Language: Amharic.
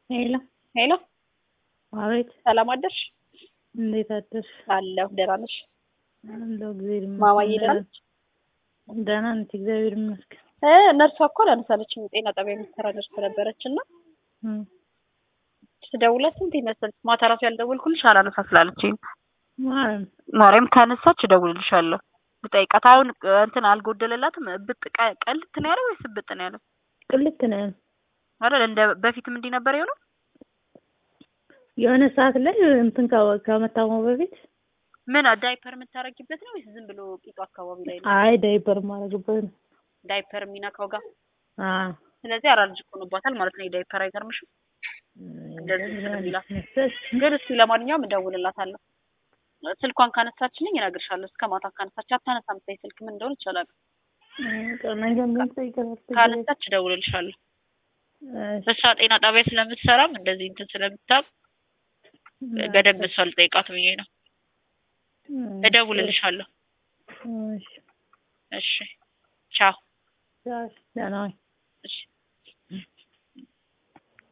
ሄሎ ሄሎ አቤት፣ ሰላም አደርሽ? እንዴት አደርሽ? አለሁ። ደህና ነሽ? አለሁ፣ እግዚአብሔር ይመስገን። ማማዬ ደህና ነች? ደህና ነች፣ እግዚአብሔር ይመስገን። እ ነርሷ እኮ አላነሳለችም። ጤና ጣቢያ የምትሰራ ነርስ ነበረች እና እም፣ ስደውላት ስንት ይመስል ማታ ራሱ ያልደወልኩልሽ አላነሳ ስላለችኝ ማለት ነው። ማርያም ካነሳች እደውልልሻለሁ ልጠይቃት። አሁን እንትን አልጎደለላትም። እብጥ ቀ- ቀልት ነው ያለው ወይስ እብጥ ነው ያለው? ቅልት ነው ያለው። አይደል እንደ በፊትም እንዲህ ነበር የሆነው። የሆነ ሰዓት ላይ እንትን ከ- ከመታመሙ በፊት ምን ዳይፐር የምታረጊበት ነው ወይስ ዝም ብሎ ቂጡ አካባቢ ላይ ነው አይ ዳይፐር ማድረግበት ነው። ዳይፐር የሚነካው ጋር? አዎ ስለዚህ አራልጅ ሆኖባታል ማለት ነው። የዳይፐር አይገርምሽም? እንደዚህ ስለሚላት ግን እስኪ ለማንኛውም እደውልላታለሁ። ስልኳን ካነሳችልኝ እነግርሻለሁ። እስከ ማታ ካነሳች አታነሳም። ተይ ስልክ ምን እንደሆነ ይቻላል። ነገ ምን ጠይቀናል? ካነሳች እደውልልሻለሁ። እሷ ጤና ጣቢያ ስለምትሰራም እንደዚህ እንትን ስለምታውቅ በደንብ እሷ ልጠይቃት ብዬ ነው። እደውልልሻለሁ። እሺ፣ እሺ፣ ቻው። ደህና ዋይ። እሺ